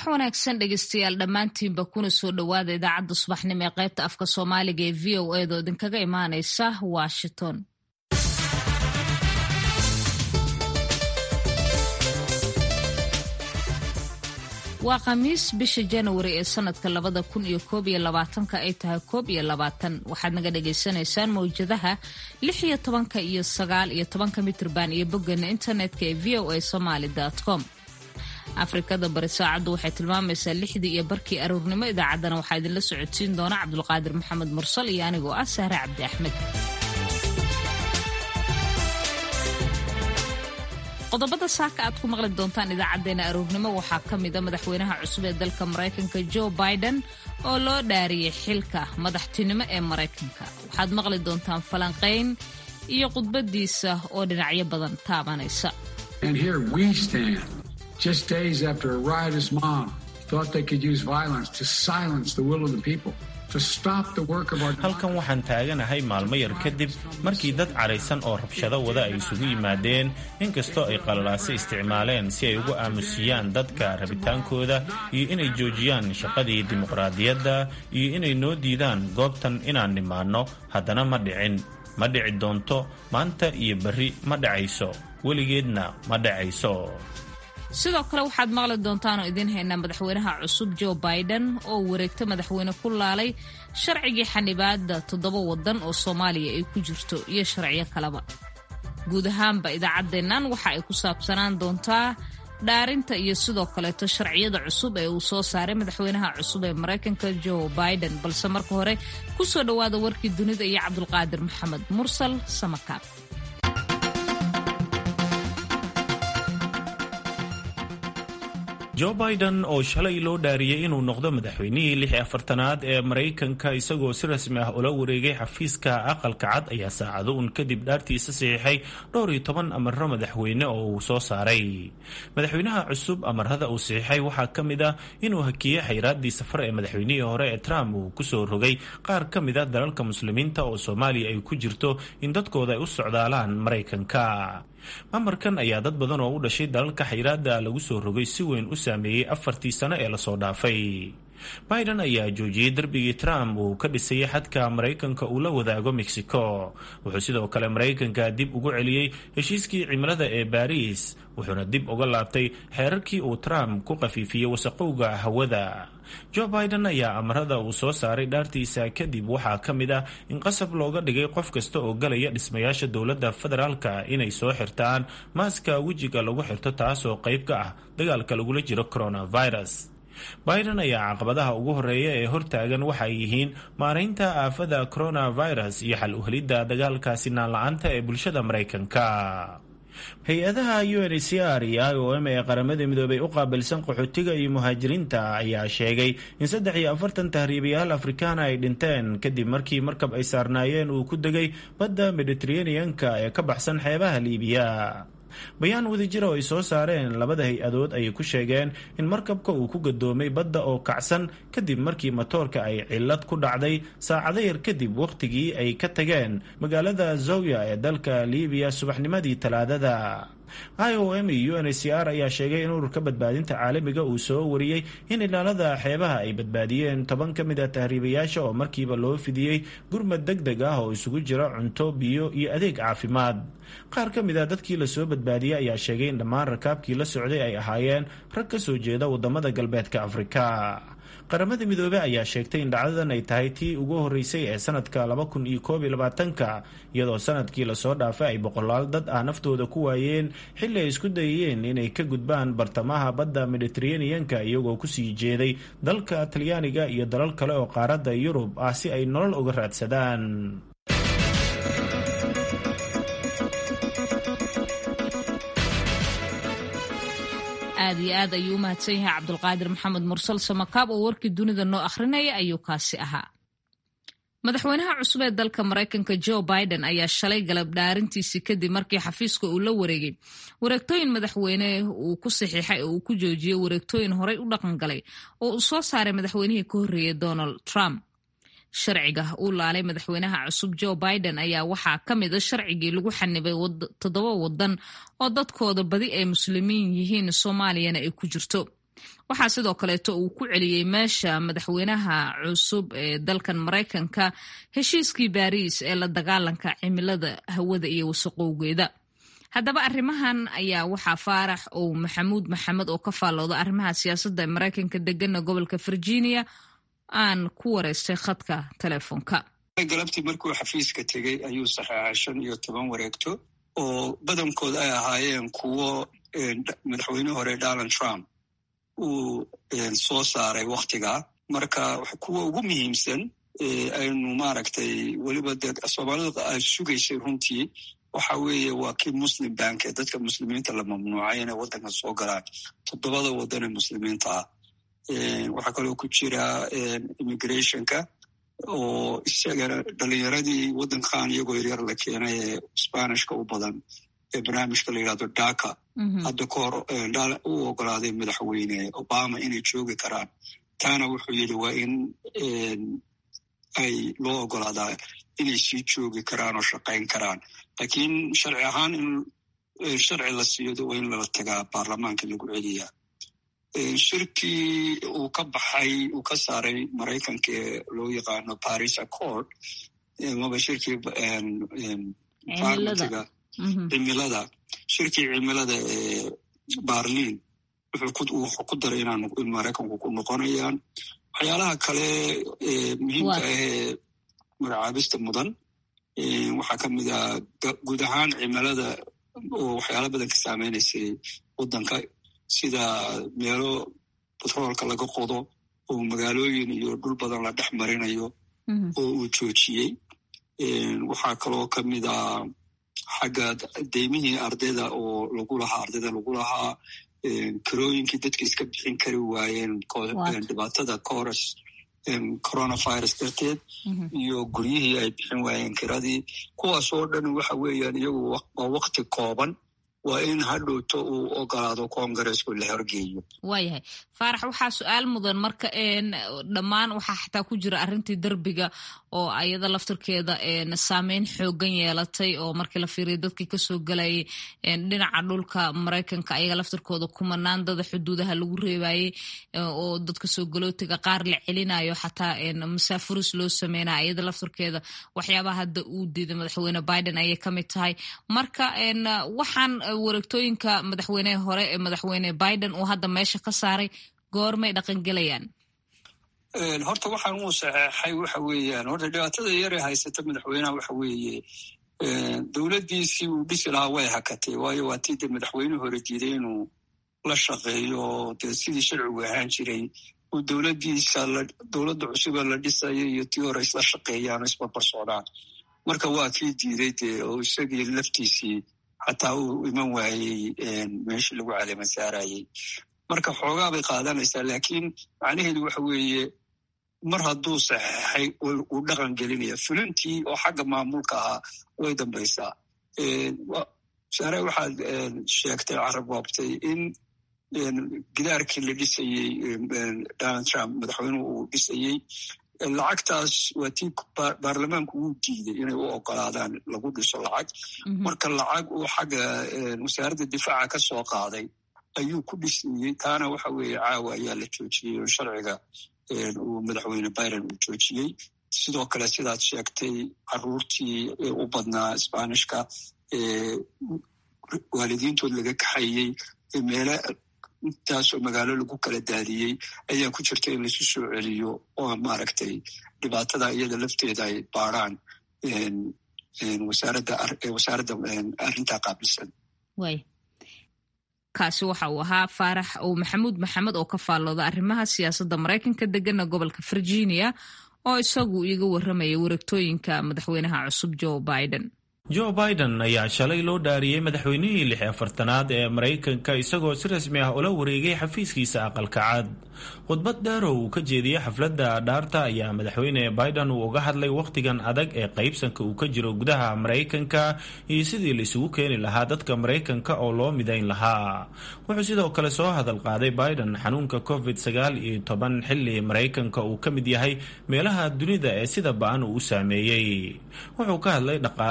subax wanaagsan dhegeystayaal dhammaantiinba kuna soo dhowaada idaacadda subaxnimo ee qaybta afka soomaaliga ee v o edo idinkaga imaaneysa washington waa khamiis bisha janawari ee sanadka labada kun iyo koob iyo labaatanka ay tahay koob iyo labaatan waxaad naga dhagaysanaysaan mawjadaha lix iyo tobanka iyo sagaal iyo tobanka mitrban iyo boggeena internetka ee v o a somaly com afrikada bari saacaddu waxay tilmaamaysaa lixdii iyo barkii aroornimo idaacaddana waxaa idinla socodsiin doona cabdulqaadir maxamed mursal iyo anigoo ah sahre cabdi axmed qodobada saaka aad ku maqli doontaan idaacadeena aroornimo waxaa ka mida madaxweynaha cusub ee dalka maraykanka joe biden oo loo dhaariyey xilka madaxtinimo ee maraykanka waxaad maqli doontaan falanqayn iyo khudbadiisa oo dhinacyo badan taabanaysa just days after a riotous mob thought they could use violence to silence the will of the people. halkan waxaan taaganahay maalmo yar kadib markii dad caraysan oo rabshado wada ay isugu yimaadeen inkastoo ay qalalaase isticmaaleen si ay ugu aamusiyaan dadka rabitaankooda iyo inay joojiyaan shaqadii dimuqraadiyadda iyo inay noo diidaan goobtan inaan nimaanno haddana ma dhicin ma dhici doonto maanta iyo berri ma dhacayso weligeedna ma dhacayso sidoo kale waxaad maqli doontaanoo idiin haynaa madaxweynaha cusub joe biden oo wareegta madaxweyne ku laalay sharcigii xanibaada toddoba wadan oo soomaaliya ay ku jirto iyo sharciyo kaleba guud ahaanba idaacaddeennan waxa ay ku saabsanaan doontaa dhaarinta iyo sidoo kaleeto sharciyada cusub ee uu soo saaray madaxweynaha cusub ee maraykanka joe biden balse marka hore ku soo dhowaada warkii dunida iyo cabdulqaadir maxamed mursal samakaab joe biden oo shalay loo dhaariyey inuu noqdo madaxweynihii lix afartanaad ee maraykanka isagoo si rasmi ah ula wareegay xafiiska aqalka cad ayaa saacado un kadib dhaartiisa saxiixay dhowr iyo toban amaro madaxweyne oo uu soo saaray madaxweynaha cusub amarada uu saxiixay waxaa ka mid ah inuu hakiyey xayraaddii safar ee madaxweynihii hore ee trump uu kusoo rogay qaar ka mid a dalalka muslimiinta oo soomaaliya ay ku jirto in dadkooda ay u socdaalaan maraykanka mamarkan ayaa dad badan oo u dhashay dalalka xayraada lagu soo rogay si weyn u saameeyey afartii sano ee lasoo dhaafay biden ayaa joojiyey darbigii trump uu ka dhisayay xadka maraykanka uu la wadaago mexico wuxuu sidoo kale maraykanka dib ugu celiyey heshiiskii cimilada ee baariis wuxuuna dib uga laabtay xeerarkii uu trump ku qafiifiyey wasaqowga hawada joe biden ayaa amarada uu soo saaray dhaartiisa kadib waxaa ka mid ah in qasab looga dhigay qof kasta oo galaya dhismayaasha dowladda federaalka inay soo xirtaan maaska wejiga lagu xirto taasoo qayb ka ah dagaalka lagula jiro coronavirus biden ayaa caqabadaha ugu horeeya ee hortaagan waxay yihiin maaraynta aafada coronavirus iyo xal uhelidda dagaalkaasi naan-la-aanta ee bulshada maraykanka hay-adaha u n c r iyo i o m ee qaramada midoobay u qaabilsan qaxootiga iyo muhaajiriinta ayaa sheegay in saddex iyo afartan tahriibayaal afrikaana ay dhinteen kadib markii markab ay saarnaayeen uu ku degay badda mediteraneanka ee ka baxsan xeebaha liibiya bayaan wadajira oo ay soo saareen labada hay-adood ayay ku sheegeen in markabka uu ku gadoomay badda oo kacsan kadib markii matoorka ay cillad ku dhacday saacado yar kadib wakhtigii ay ka tageen magaalada zawya ee dalka liibiya subaxnimadii talaadada i o m iyo u n c r ayaa sheegay in ururka badbaadinta caalamiga uu soo wariyey in ilaalada xeebaha ay badbaadiyeen toban ka mid a tahriibayaasha oo markiiba loo fidiyey gurmad deg deg ah oo isugu jira cunto biyo iyo adeeg caafimaad qaar ka mid a dadkii lasoo badbaadiyey ayaa sheegay in dhammaan rakaabkii la socday ay ahaayeen rag ka soo jeeda wadamada galbeedka afrika qaramada midoobey ayaa sheegtay in dhacdadan ay tahay tii ugu horeysay ee sanadka laba kun iyo koob iyo labaatanka iyadoo sanadkii lasoo dhaafay ay boqolaal dad ah naftooda ku waayeen xilli ay isku dayeen inay ka gudbaan bartamaha badda mediteraneanka iyagoo kusii jeeday dalka talyaaniga iyo dalal kale oo qaaradda yurub ah si ay nolol uga raadsadaan aad iyo aad ayuu u mahadsan yahay cabdulqaadir maxamed mursal samakaab oo warkii dunida noo akhrinaya ayuu kaasi ahaa madaxweynaha cusub ee dalka maraykanka joe biden ayaa shalay galab dhaarintiisii kadib markii xafiiska uu la wareegay wareegtooyin madaxweyne uu ku saxiixay oo uu ku joojiyey wareegtooyin horey u dhaqan galay oo uu soo saaray madaxweynihii ka horreeyey donald trump sharciga uu laalay madaxweynaha cusub joe biden ayaa waxaa ka mid a sharcigii lagu xanibay toddoba wadan oo dadkooda badi ay muslimiin yihiin soomaaliyana ay ku jirto waxaa sidoo kaleeto uu ku celiyey meesha madaxweynaha cusub ee dalkan maraykanka heshiiskii baariis ee la dagaalanka cimilada hawada iyo wasaqowgeeda haddaba arrimahan ayaa waxaa faarax ou maxamuud maxamed oo ka faallooda arrimaha siyaasadda ee maraykanka degana gobolka virginia aan ku wareystay khadka telefoonka galabtii markuu xafiiska tegey ayuu saxeexay shan iyo toban wareegto oo badankood ay ahaayeen kuwo madaxweyne hore donald trump uu soo saaray waktigaa marka kuwa ugu muhiimsan aynu maaragtay weliba dee soomaalida ay sugaysay runtii waxa weeye waa kii muslim bank ee dadka muslimiinta la mamnuucay inay waddanka soo galaan toddobada waddan ee muslimiinta ah waxaa kaloo ku jira immigrationka oo isagana dhalinyaradii waddankan iyagoo yaryar la keenay ee sbanishka u badan ee barnaamijka la yidhahdo daka hadda ka hor u ogolaaday madaxweyne obama inay joogi karaan taana wuxuu yidhi waa in ay loo ogolaadaa inay sii joogi karaan oo shaqayn karaan laakiin sharci ahaan in sharci la siiyo waa in lala tagaa baarlamaanka lagu celiyaa shirkii uu ka baxay uu ka saaray maraykanka ee loo yaqaano paris accord maba shirkii farmatiga cimilada shirkii cimilada ee barlin wuxuu ku daray in maraykanku ku noqonayaan waxyaalaha kale muhiimka ahee magacaabista mudan waxaa ka mid ah guud ahaan cimilada oo waxyaala badan ka saameynaysay waddanka sida meelo batroolka laga qodo oo magaalooyin iyo dhul badan la dhex marinayo oo uu joojiyey waxaa kaloo ka mid ah xagga deymihii ardayda oo lagu lahaa ardayda lagu lahaa karooyinkii dadka iska bixin kari waayeen dhibaatada coros coronavirus darteed iyo guryihii ay bixin waayeen kiradii kuwaas oo dhan waxa weeyaan iyagu waa wakti kooban waa in hadhowto uu ogolaado kongareesku la horgeeyo waayahay faarax waxaa su-aal mudan marka dhammaan waxaa xataa ku jira arrintii derbiga oo ayada laftirkeeda saameyn xoogan yeelatay oo markii la fiiriya dadkii kasoo galayay dhinaca dhulka maraykanka ayaga laftirkooda kumanaan dada xuduudaha lagu reebayey oo dadka soo galootiga qaar la celinayo xataa masaafuris loo sameynaya ayada laftirkeeda waxyaabaha hadda uu diiday madaxweyne biden ayay kamid tahay marka waxaan wareegtooyinka madaxweyneha hore ee madaxweyne biden uu hadda meesha ka saaray goormay dhaqangelayaan horta waxaan uu saxeexay waxa weeyaan horta dhibaatada yare haysata madaxweynaha waxa weeye dowladdiisii uu dhisi lahaa way hakatay waayo waa tii dee madaxweyne hore diiday inuu la shaqeeyo dee sidii sharcigu ahaan jiray uu dowladdiisa dowladda cusuba la dhisayo iyo tii hore isla shaqeeyaan oo isbarbar socdaan marka waa kii diiday dee oo isagii laftiisii xataa uu iman waayey meeshii lagu caleema saarayey marka xoogaa bay qaadanaysaa laakiin macnaheedu waxa weeye mar hadduu saxeexay uu dhaqan gelinaya fulintii oo xagga maamulka ahaa way dambaysaa saare waxaad sheegtay carabwaabtay in gidaarkii la dhisayey donald trump madaxweynuhu uu dhisayey lacagtaas waa tii baarlamaanku wuu diiday inay u ogolaadaan lagu dhiso lacag marka lacag uu xagga wasaaradda difaaca ka soo qaaday ayuu ku dhisayey taana waxa weeye caawa ayaa la joojiyey oo sharciga uu madaxweyne biden uu joojiyey sidoo kale sidaad sheegtay caruurtii u badnaa sbanishka waalidiintood laga kaxayey meele intaasoo magaalo lagu kala daadiyey ayaa ku jirta in laisu soo celiyo oo maaragtay dhibaatada iyada lafteeda ay baaraan wasaaradda arrintaa qaabilsan kaasi waxa uu ahaa faarax ou maxamuud maxamed oo ka faallooda arrimaha siyaasadda maraykanka degana gobolka virginia oo isagu iga warramaya wareegtooyinka madaxweynaha cusub joe biden joe biden ayaa shalay loo dhaariyey madaxweynihii lix afartanaad ee maraykanka isagoo si rasmi ah ula wareegay xafiiskiisa aqalka cad khudbad dheer oo uu ka jeediyey xafladda dhaarta ayaa madaxweyne biden uu uga hadlay wakhtigan adag ee qaybsanka uu ka jiro gudaha maraykanka iyo sidii la isugu keeni lahaa dadka maraykanka oo loo midayn lahaa wuxuu sidoo kale soo hadal qaaday biden xanuunka covid sagaal iyo toban xilli maraykanka uu ka mid yahay meelaha dunida ee sida ba-an uu u saameeyey wuxuu ka hadlay dhaqaalaha iyo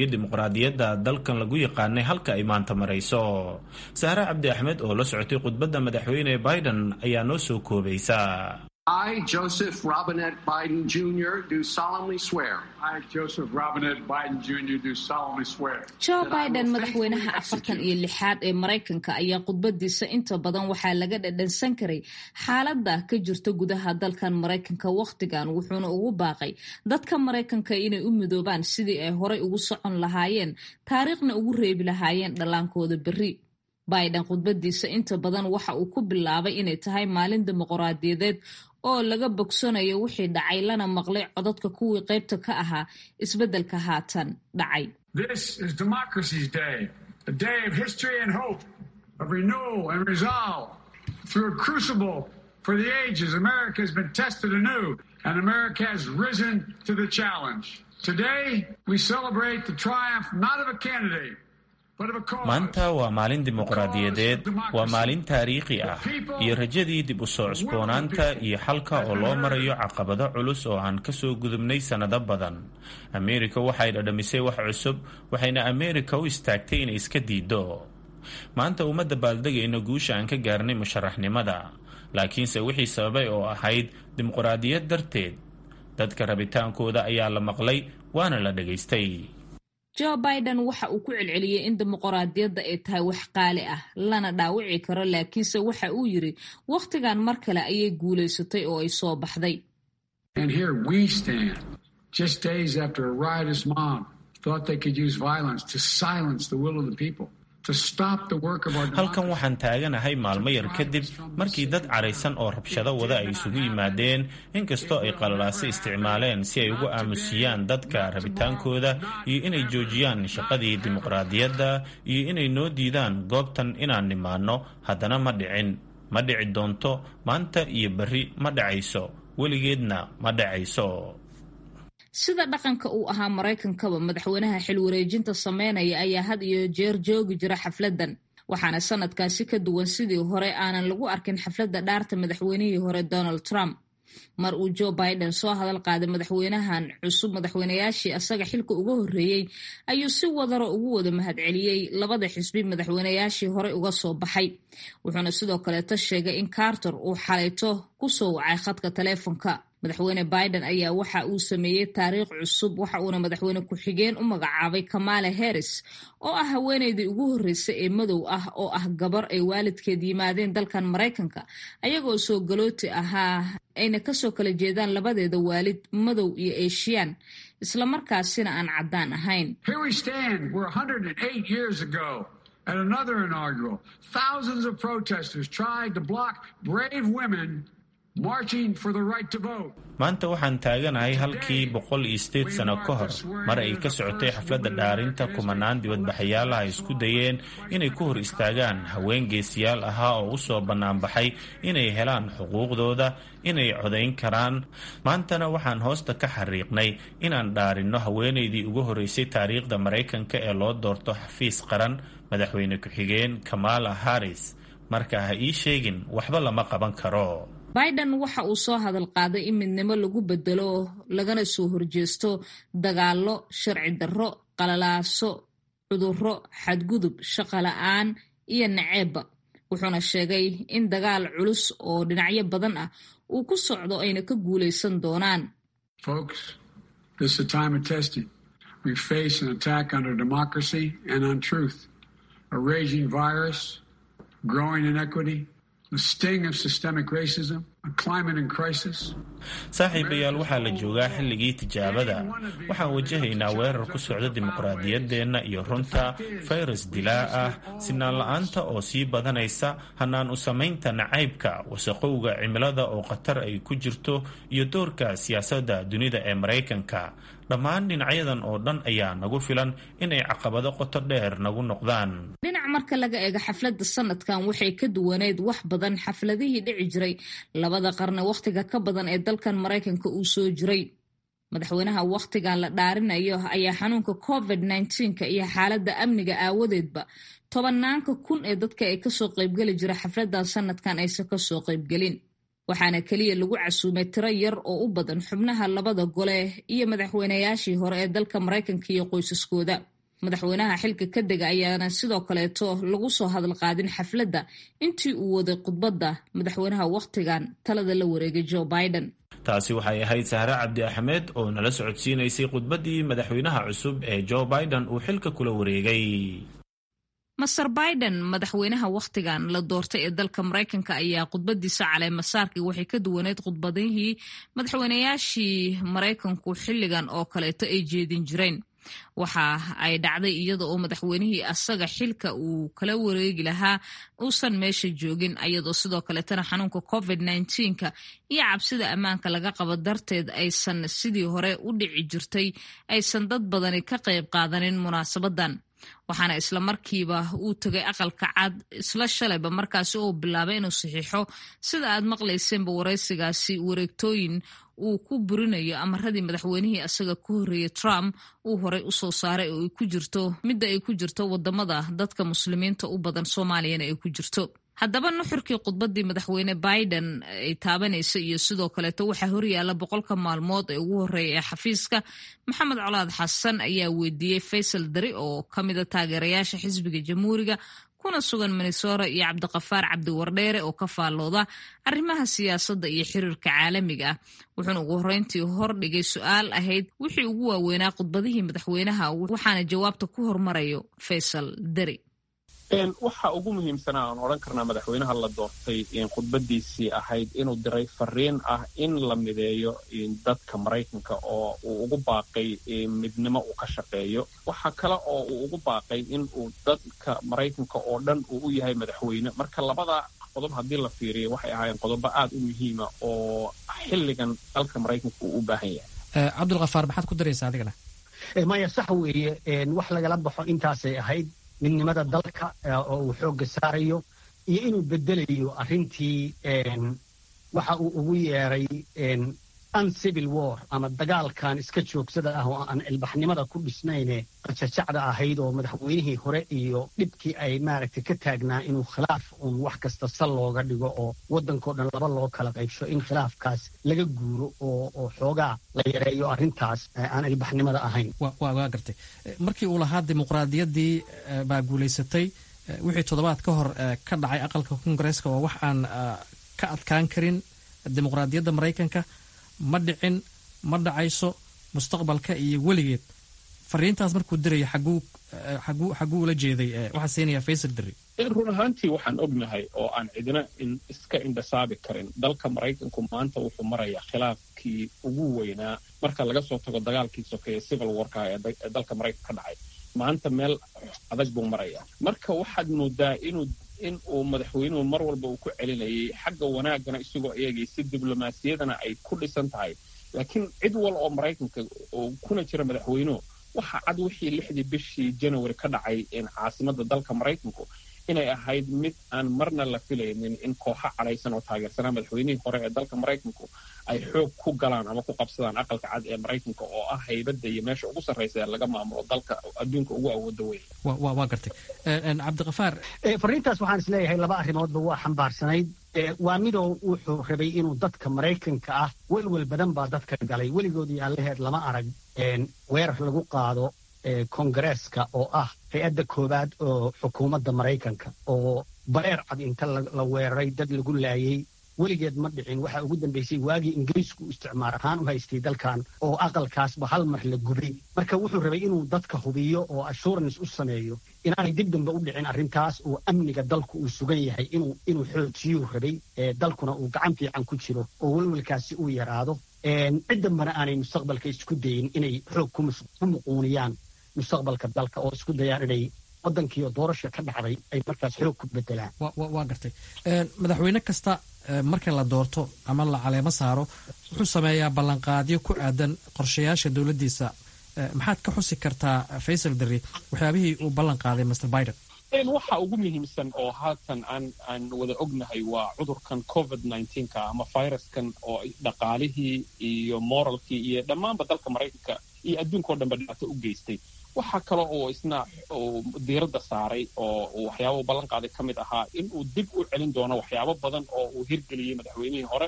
dimuqraadiyadda dalkan lagu yaqaanay halka ay maanta marayso saare cabdi axmed oo la socotay khudbadda madaxweyne biden ayaa noo soo koobaysa I, Joseph Robinette Biden Jr., do solemnly swear. I, Joseph Robinette Biden Jr., do solemnly swear. joe biden madaxweynaha afartan iyo lixaad ee maraykanka ayaa khudbadiisa inta badan waxaa laga dhadhansan karay xaaladda ka jirta gudaha dalkan maraykanka wakhtigan wuxuuna ugu baaqay dadka maraykanka inay u midoobaan sidii ay horay ugu socon lahaayeen taariikhna ugu reebi lahaayeen dhallaankooda berri biden khudbadiisa inta badan waxa uu ku bilaabay inay tahay maalin dimuqraadiyadeed oo laga bogsanayo wixii dhacay lana maqlay codadka kuwii qaybta ka ahaa isbeddelka haatan dhacay This is Democracy's Day, a day of history and hope, of renewal and resolve. Through a crucible for the ages, America has been tested anew, and America has risen to the challenge. Today, we celebrate the triumph not of a candidate, maanta waa maalin dimuqraadiyadeed waa maalin taariikhi ah iyo rajadii dib u soo cusboonaanta iyo xalka oo loo marayo caqabado culus oo aan ka soo gudubnay sannado badan ameerika waxay dhadhamisay wax cusub waxayna ameerika u istaagtay inay iska diiddo maanta uma dabaaldegayno guusha aan ka gaarnay musharaxnimada laakiinse wixii sababay oo ahayd dimuqraadiyad darteed dadka rabitaankooda ayaa la maqlay waana la dhagaystay joe biden waxa uu ku celceliyey in dimuqraadiyadda ay tahay wax qaali ah lana dhaawici karo laakiinse waxa uu yidhi wakhtigan mar kale ayay guulaysatay oo ay soo baxday And here we stand, just days after a riotous mob thought they could use violence to silence the will of the people. halkan waxaan taaganahay maalmo yar kadib markii dad caraysan oo rabshado wada ay isugu yimaadeen inkastoo ay qalalaase isticmaaleen si ay ugu aamusiyaan dadka rabitaankooda iyo inay joojiyaan shaqadii dimuqraadiyadda iyo inay noo diidaan goobtan inaan nimaanno haddana ma dhicin ma dhici doonto maanta iyo berri ma dhacayso weligeedna ma dhacayso sida dhaqanka uu ahaa maraykankaba madaxweynaha xil wareejinta sameynaya ayaa had iyo jeer joogi jira xafladdan waxaana sanadkaasi ka duwan sidii hore aanan lagu arkin xafladda dhaarta madaxweynihii hore donald trump mar uu joe biden soo hadal qaaday madaxweynahan cusub madaxweynayaashii asaga xilka uga horreeyey ayuu si wadaro ugu wada mahadceliyey labada xisbi madaxweynayaashii horey uga soo baxay wuxuuna sidoo kaleeta sheegay in carter uu xalayto ku soo wacay khadka taleefonka madaxweyne biden ayaa waxa uu sameeyey taariikh cusub waxa uuna madaxweyne ku-xigeen u magacaabay kamala harris oo ah haweeneydii ugu horreysay ee madow ah oo ah gabar ay waalidkeed yimaadeen dalkan maraykanka ayagoo soo galooti ahaa ayna kasoo kala jeedaan labadeeda waalid madow iyo eeshiyaan islamarkaasina aan caddaan ahayn At another inaugural, thousands of protesters tried to block brave women marching for the right to vote. maanta waxaan taaganahay halkii boqol iyo sideed sano ka hor mar ay ka socotay xafladda dhaarinta kumanaan dibadbaxayaalaha ay isku dayeen inay ku hor istaagaan haween geesiyaal ahaa oo u soo bannaanbaxay inay helaan xuquuqdooda inay codayn karaan maantana waxaan hoosta ka xariiqnay inaan dhaarinno haweenaydii ugu horreysay taariikhda maraykanka ee loo doorto xafiis qaran madaxweyne ku-xigeen kamala harris marka ha ii sheegin waxba lama qaban karo biden waxa uu soo hadal qaaday in midnimo lagu bedelo lagana soo horjeesto dagaallo sharci darro qalalaaso cudurro xadgudub shaqo la-aan iyo naceebba wuxuuna sheegay in dagaal culus oo dhinacyo badan ah uu ku socdo ayna ka guulaysan doonaan We face an attack on our democracy and on truth, a raging virus, growing inequity, the sting of systemic racism, a climate in crisis. saaxiibayaal waxaa la joogaa xilligii tijaabada waxaan wajahaynaa weerar ku socda dimuqraadiyaddeenna iyo runta fayrus dilaa ah sinaan la-aanta oo sii badanaysa hanaan u samaynta nacaybka wasaqowga cimilada oo khatar ay ku jirto iyo doorka siyaasadda dunida ee maraykanka dhammaan dhinacyadan oo dhan ayaa nagu filan inay caqabado qoto dheer nagu noqdaan dhinac marka laga eego xafladda sanadkan waxay ka duwaneyd wax badan xafladihii dhici jiray labada qarne wakhtiga ka badan ee dalkan maraykanka uu soo jiray madaxweynaha wakhtigan la dhaarinayo ayaa xanuunka covid nka iyo xaaladda amniga aawadeedba tobanaanka kun ee dadka ay kasoo qaybgeli jira xafladan sanadkan aysan kasoo qaybgelin waxaana keliya lagu casuumay tiro yar oo u badan xubnaha labada gole iyo madaxweynayaashii hore ee dalka maraykanka iyo qoysaskooda madaxweynaha xilka ka dega ayaana sidoo kaleeto lagu soo hadal qaadin xafladda intii uu waday khudbadda madaxweynaha wakhtigan talada la wareegay joe biden taasi waxay ahayd sahre cabdi axmed oo nala socodsiinaysay khudbaddii madaxweynaha cusub ee joe biden uu xilka kula wareegay master biden madaxweynaha wakhtigan la doortay ee dalka maraykanka ayaa khudbadiisa caleemasaarkii waxay ka duwaneyd khudbadihii madaxweynayaashii maraykanku xilligan oo kaleeto ay jeedin jireen waxa ay dhacday iyada oo madaxweynihii asaga xilka uu kala wareegi lahaa uusan meesha joogin ayadoo sidoo kaleetana xanuunka covid nka iyo cabsida ammaanka laga qabo darteed aysan sidii hore u dhici jirtay aysan dad badani ka qayb qaadanin munaasabadan waxaana isla markiiba uu tegay aqalka cad isla shalayba markaasi oo bilaabay inuu saxiixo sida aad maqlayseenba waraysigaasi wareegtooyin uu ku burinayo amaradii madaxweynihii asaga ku horreeyey trump uu horey usoo saaray oo ay ku jirto midda ay ku jirto wadamada dadka muslimiinta u badan soomaaliyana ay ku jirto haddaba nuxurkii khudbadii madaxweyne biden ay taabanaysa iyo sidoo kaleeto waxaa horyaala boqolka maalmood ee ugu horreeya ee xafiiska maxamed colaad xasan ayaa weydiiyey faysal dari oo ka mida taageerayaasha xisbiga jamhuuriga kuna sugan minnesora iyo cabdiqafaar cabdiwardheere oo ka faallooda arrimaha siyaasadda iyo xiriirka caalamiga ah wuxuuna ugu horreyntii hordhigay su-aal ahayd wixii ugu waaweynaa khudbadihii madaxweynaha waxaana jawaabta ku hormarayo faysal dari waxa ugu muhiimsanaa aan odhan karnaa madaxweynaha la doortay khudbadiisii ahayd inuu diray fariin ah in la mideeyo dadka maraykanka oo uu ugu baaqay midnimo uu ka shaqeeyo waxa kale oo uu ugu baaqay in uu dadka maraykanka oo dhan uu u yahay madaxweyne marka labada qodob haddii la fiiriyo waxay ahaayeen qodobo aad u muhiima oo xilligan dalka maraykanka uu u baahan yahay cabdulkafaar maxaad ku daraysaa adigana maya sax weeye wax lagala baxo intaasay ahayd midnimada dalka oo uu xoogga saarayo iyo inuu bedelayo arrintii waxa uu ugu yeeray uncivil war ama dagaalkan iska joogsada ah oo aan ilbaxnimada ku dhisnayne qajajacda ahayd oo madaxweynihii hore iyo dhibkii ay maaragtay ka taagnaa inuu khilaaf uun wax kasta sal looga dhigo oo waddankao dhan laba loo kala qaybsho in khilaafkaas laga guuro oo oo xoogaa la yareeyo arrintaas aan ilbaxnimada ahayn waa gartay markii uu lahaa dimuqraadiyaddii baa guulaysatay wixii toddobaad ka hor ka dhacay aqalka kongareeska waa wax aan ka adkaan karin dimuqraadiyadda maraykanka ma dhicin ma dhacayso mustaqbalka iyo weligeed fariintaas markuu diraya xaguu xaguu xaguu ula jeeday waxaa siinaya faysal diri run ahaantii waxaan ognahay oo aan cidina iska indhasaabi karin dalka maraykanku maanta wuxuu marayaa khilaafkii ugu weynaa marka laga soo tago dagaalkii sokeeye civil warka ee dalka maraykanka ka dhacay maanta meel adag buu marayaa marka waxaad moodaa inuu in uu madaxweynuhu mar walba uu ku celinayay xagga wanaagana isagoo eegay si diblomaasiyadana ay ku dhisan tahay laakiin cid wal oo maraykanka oo kuna jira madaxweynuhu waxa cad wixii lixdii bishii janawari ka dhacay caasimadda dalka maraykanku inay ahayd mid aan marna la filaynin in kooxo cadhaysan oo taageersanaa madaxweynihii hore ee dalka maraykanku ay xoog ku galaan ama ku qabsadaan aqalka cad ee maraykanka oo ah haybadda iyo meesha ugu sarraysa ee laga maamulo dalka adduunka ugu awooda weyn waa gartay cabdiqafaar fariintaas waxaan is leeyahay laba arrimoodba waa xambaarsanayd waa midoo wuxuu rabay inuu dadka maraykanka ah welwel badan baa dadka galay weligoodii aan laheed lama arag weerar lagu qaado kongareeska oo ah hay-adda koowaad oo xukuumadda maraykanka oo bareer cad inta la weeraray dad lagu laayay weligeed ma dhicin waxaa ugu dambaysay waagii ingiriisku isticmaar ahaan u haystay dalkan oo aqalkaasba hal mar la gubay marka wuxuu rabay inuu dadka hubiyo oo assurance u sameeyo inaanay dib dambe u dhicin arrintaas oo amniga dalku uu sugan yahay inuu inuu xoojiyuu rabay dalkuna uu gacan fiican ku jiro oo welwelkaasi uu yaraado cid dambana aanay mustaqbalka isku dayin inay xoog ku muquuniyaan mustaqbalka dalka oo isku dayaan inay waddankiioo doorasha ka dhacday ay markaas xoog ku bedelaan waa gartay madaxweyne kasta marka la doorto ama la caleemo saaro wuxuu sameeyaa ballanqaadyo ku aadan qorshayaasha dowladdiisa maxaad ka xusi kartaa faysal dari waxyaabihii uu ballan qaaday master biden waxa ugu muhiimsan oo haatan aan aan wada ognahay waa cudurkan covid nka ama viruskan oo dhaqaalihii iyo moralkii iyo dhammaanba dalka maraykanka iyo adduunka o dhanba dhibaato u geystay waxaa kale oo isna diiradda saaray oo waxyaaba u ballan qaaday ka mid ahaa in uu dib u celin doono waxyaabo badan oo uu hirgeliyey madaxweynihii hore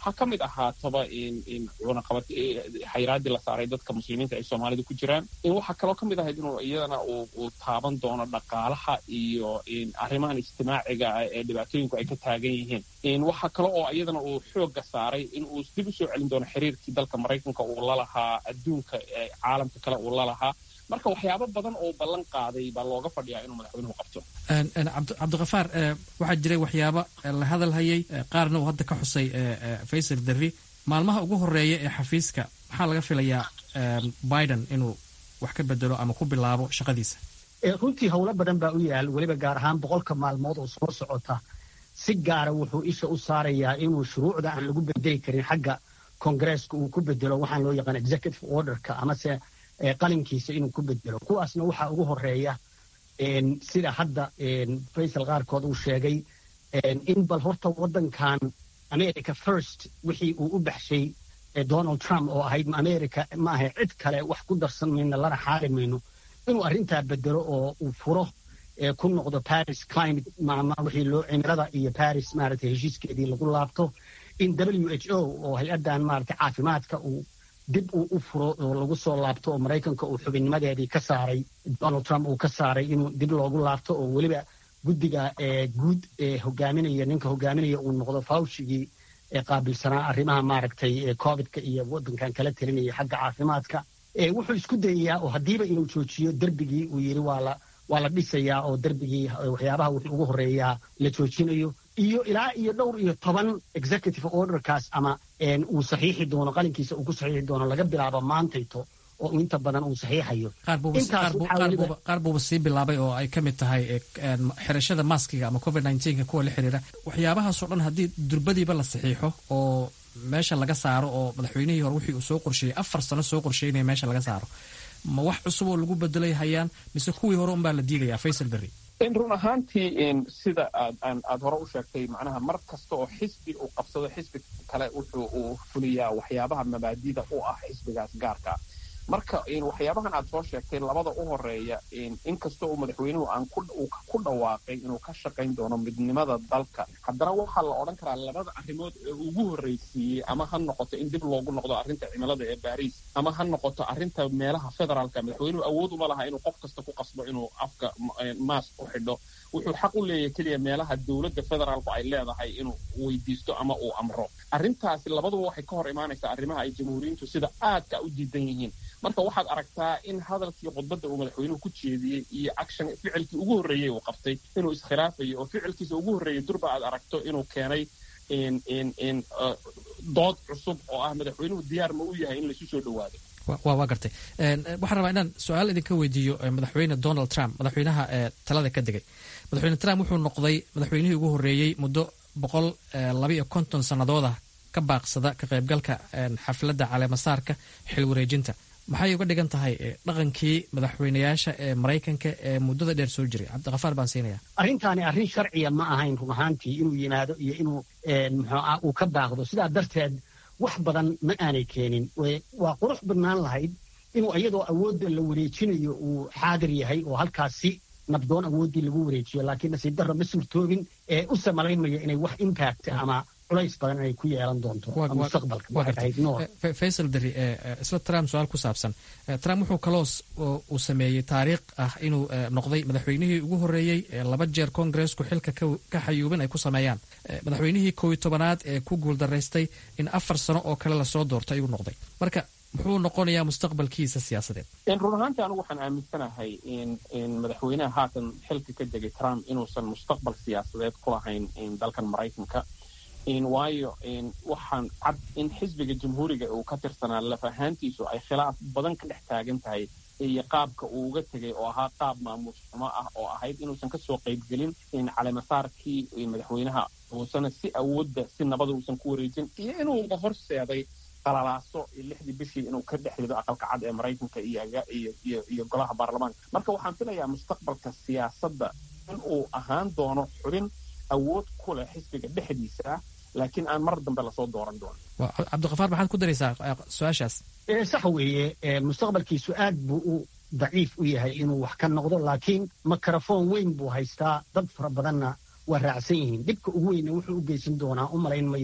ha ka mid ahaataba cunaqabad xayraaddii la saaray dadka muslimiinta ay soomaalida ku jiraan waxaa kaloo ka mid ahayd inuu iyadana uu taaban doono dhaqaalaha iyo arrimahan ijtimaaciga ah ee dhibaatooyinku ay ka taagan yihiin waxaa kale oo iyadana uu xoogga saaray in uu dib u soo celin doono xiriirkii dalka maraykanka uu lalahaa adduunka caalamka kale uu lalahaa marka waxyaabo badan oo ballan qaaday baa looga fadhiyaa inuu madaxweynuhu qabto cabdikafaar waxaa jiray waxyaabo la hadal hayay qaarna uu hadda ka xusay faysal derri maalmaha ugu horeeya ee xafiiska maxaa laga filayaa biden inuu wax ka bedelo ama ku bilaabo shaqadiisa runtii howlo badan baa u yaal weliba gaar ahaan boqolka maalmood oo soo socota si gaara wuxuu isha u saarayaa inuu shuruucda aan lagu bedeli karin xagga kongareeska uu ku bedelo waxaan loo yaqaan executive orderka amase qalinkiisa inuu ku bedelo kuwaasna waxaa ugu horeeya sida hadda faysal qaarkood uu sheegay in bal horta waddankan america first wixii uu u baxshay donald trump oo ahayd america ma ahay cid kale wax ku darsan mayno lana xaali mayno inuu arrintaa bedelo oo uu furo ku noqdo paris climate wixii loo cimilada iyo paris maaragtay heshiiskeedii lagu laabto in w h o oo hay-addan maaragtay caafimaadka uu dib uu u furo oo lagu soo laabto oo maraykanka uu xubinnimadeedii ka saaray donald trump uu ka saaray inuu dib loogu laabto oo weliba guddiga guud ee hogaaminaya ninka hogaaminaya uu noqdo fawshigii ee qaabilsanaa arrimaha maaragtay covidka iyo waddankan kala talinaya xagga caafimaadka wuxuu isku dayayaa oo haddiiba inuu joojiyo derbigii uu yidhi waa la waa la dhisayaa oo derbigii waxyaabaha wuxuu ugu horreeyaa la joojinayo iyo ilaa iyo dhowr iyo toban executive orderkaas ama uu saxiixi doono qalinkiisa uu ku saxiixi doono laga bilaabo maantayto oo inta badan uu saxiixayo qaar buuba sii bilaabay oo ay ka mid tahay xirashada maskiga ama covid nka kuwa la xiriira waxyaabahaasoo dhan haddii durbadiiba la saxiixo oo meesha laga saaro oo madaxweynihii hore wixii uu soo qorsheeyey afar sano soo qorsheynaya meesha laga saaro ma wax cusub oo lagu bedelay hayaan mise kuwii hore unbaa la diidayaa faysal berri run ahaantii sida aad hore u sheegtay macnaha mar kasta oo xisbi uu qabsado xisbi kale wuxuu uu fuliyaa waxyaabaha mabaadida u ah xisbigaas gaarka marka waxyaabahan aad soo sheegtay labada u horeeya inkastoo uu madaxweynuhu aan ku dhawaaqay inuu ka shaqayn doono midnimada dalka haddana waxaa la odhan karaa labada arrimood ee ugu horreysiiyey ama ha noqoto in dib loogu noqdo arrinta cimilada ee baariis ama ha noqoto arrinta meelaha federaalka madaxweynuhu awood uma laha inuu qof kasta ku qasbo inuu afka maas u xidho wuxuu xaq u leeyahay keliya meelaha dowladda federaalku ay leedahay inuu weydiisto ama uu amro arrintaasi labaduba waxay ka hor imaanaysaa arrimaha ay jamhuuriyiintu sida aadka u diidan yihiin marka waxaad aragtaa in hadalkii khudbadda uu madaxweynuhu ku jeediyey iyo action ficilkii ugu horreeyey uu qabtay inuu iskhilaafayo oo ficilkiisa ugu horreeyey durba aad aragto inuu keenay dood cusub oo ah madaxweynuhu diyaar ma u yahay in laisu soo dhowaado waa gartay waxaan rabaa inaan su-aal idinka weydiiyo madaxweyne donald trump madaxweynaha talada ka degay madaxweyne trump wuxuu noqday madaxweynihii ugu horreeyey muddo boqol labaiyo konton sannadooda ka baaqsada ka qaybgalka xafladda caleemasaarka xil wareejinta maxay uga dhigan tahay dhaqankii madaxweynayaasha ee maraykanka ee muddada dheer soo jiray cabdikafaar baan siinaya arrintaani arrin sharciya ma ahayn run ahaantii inuu yimaado iyo inuu muxuuah uu ka baaqdo sidaa darteed wax badan ma aanay keenin waa qurux badnaan lahayd inuu iyadoo awoodda la wareejinayo uu xaadir yahay oo halkaasi nabdoon awooddii lagu wareejiyo laakiin nasiib darro ma suurtoobin ee u samalaynmayo inay wax impact ama culays badan inay ku yeelan doonto mustaqbalka faysal dari isla trump su-aal ku saabsan trump wuxuu kaloo uu sameeyey taariikh ah inuu noqday madaxweynihii ugu horreeyey laba jeer kongareesku xilka ka xayuubin ay ku sameeyaan madaxweynihii kow iyo tobanaad ee ku guuldaraystay in afar sano oo kale lasoo doorto ayuu noqday marka muxuu noqonayaa mustaqbalkiisa siyaasadeed run ahaantii anigu waxaan aaminsanahay in madaxweynaha haatan xilka ka degay trump inuusan mustaqbal siyaasadeed ku lahayn dalkan maraykanka waayo waxaan cad in xisbiga jamhuuriga uu ka tirsanaa laf ahaantiisu ay khilaaf badan ka dhex taagan tahay iyo qaabka uu uga tegay oo ahaa qaab maamuus xumo ah oo ahayd inuusan kasoo qaybgelin caleemasaarkii madaxweynaha uusana si awoodda si nabada uusan ku wareejin iyo inuuba horseeday qalalaaso lixdii bishii inuu ka dhex rido aqalka cad ee maraykanka iyo golaha baarlamaanka marka waxaan filayaa mustaqbalka siyaasadda in uu ahaan doono xubin awood ku leh xisbiga dhexdiisa ah laakiin aan mar dambe lasoo dooran doono cabdikafaar maxaad ku daraysaa su-aashaas sax weeye mustaqbalkiisu aad buu u daciif u yahay inuu wax ka noqdo laakiin mikrofon weyn buu haystaa dad fara badanna waa raacsan yihiin dhibka ugu weyna wuxuu u geysan doonaa u malayn mayo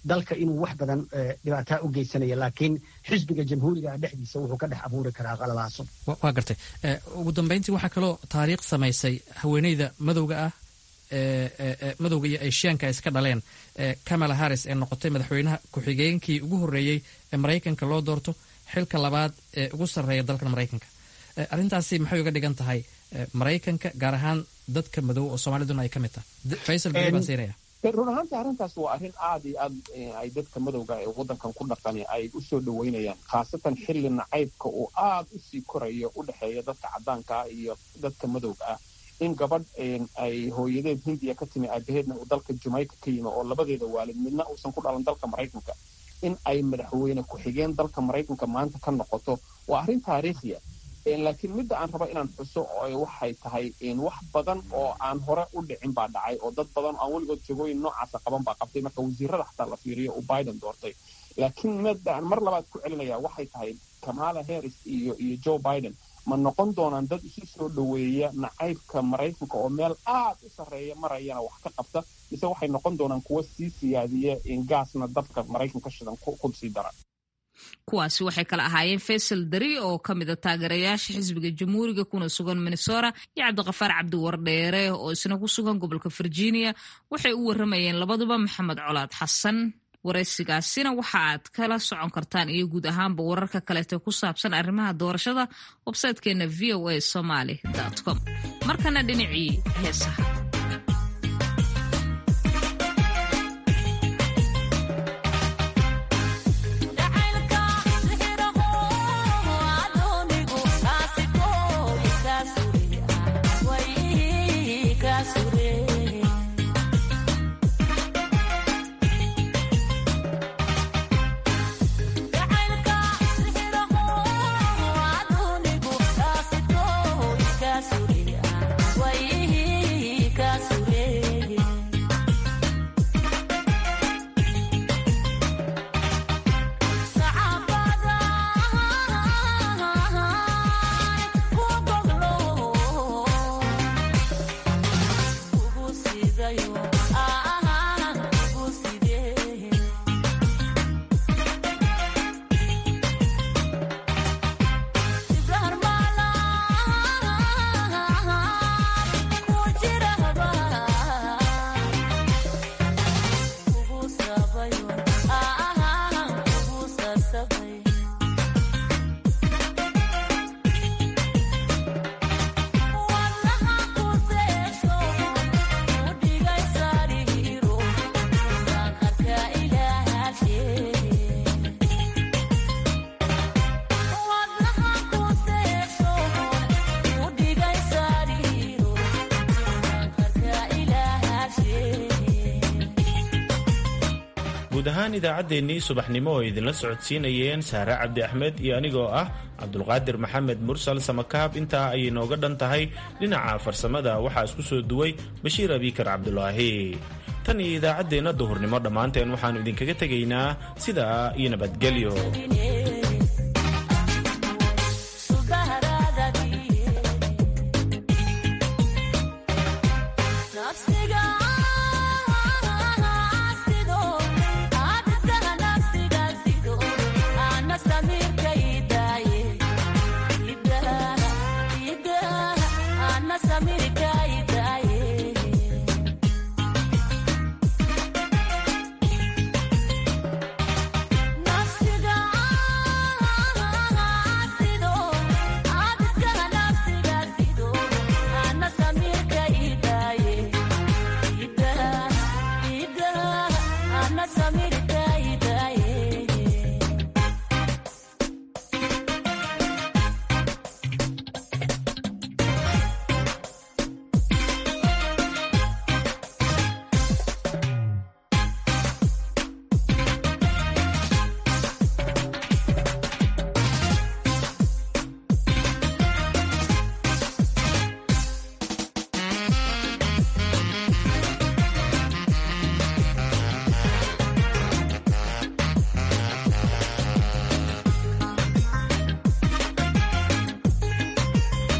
dalka inuu wax badan dhibaataa u geysanaya laakiin xisbiga jamhuuriga dhexdiisa wuxuu ka dhex abuuri karaa qalalaaso waa gartay ugu dambeyntii waxaa kaloo taariikh samaysay haweeneyda madowga ah madowga iyo eshiyaanka ay iska dhaleen kamala harris ee noqotay madaxweynaha ku-xigeenkii ugu horreeyey ee maraykanka loo doorto xilka labaad ee ugu sarreeya dalkan maraykanka arrintaasi maxay uga dhigan tahay maraykanka gaar ahaan dadka madow oo soomaaliduna ay ka mid tahay faysal beri baan siinaya run ahaantii arrintaas waa arrin aad iyo aad ay dadka madowga ee waddankan ku dhaqani ay u soo dhoweynayaan khaasatan xilli nacaybka uu aad u sii korayo u dhexeeya dadka caddaanka ah iyo dadka madowga ah in gabadh ay hooyadeed hindiya ka timi aabaheedna uu dalka jamaica ka yimi oo labadeeda waalid midna uusan ku dhalan dalka maraykanka in ay madaxweyne ku-xigeen dalka maraykanka maanta ka noqoto waa arrin taariikhiya laakiin midda aan raba inaan xuso waxay tahay wax badan oo aan hore u dhicin baa dhacay oo dad badan oo aan weligood jagooyin noocaasa qaban baa qabtay marka wasiirada xataa la fiiriyo uu biden doortay laakiin midda aan mar labaad ku celinaya waxay tahay kamala harris iyo iyo joe biden ma noqon doonaan dad isu soo dhoweeya nacaybka maraykanka oo meel aad u sarreeya marayana wax ka qabta mise waxay noqon doonaan kuwa sii siyaadiya gaasna dabka maraykanka shidan ku sii dara kuwaasi waxay kala ahaayeen faysal dari oo ka mida taageerayaasha xisbiga jamhuuriga kuna sugan minnesota iyo cabdiqafaar cabdiwardheere oo isna ku sugan gobolka virginia waxay u waramayeen labaduba maxamed colaad xasan waraysigaasina waxa aad kala socon kartaan iyo guud ahaanba wararka kaleeto ku saabsan arrimaha doorashada websaytekeena v o a somaly com markana dhinacii heesaha guud ahaan idaacaddeenii subaxnimo oo idinla socodsiinayeen saare cabdi axmed iyo anigoo ah cabdulqaadir maxamed mursal samakaab intaa ayay nooga dhan tahay dhinaca farsamada waxaa isku soo duway bashiir abiikar cabdulaahi tan iyo idaacaddeenna duhurnimo dhammaanteen waxaannu idinkaga tegaynaa sidaa iyo nabadgelyo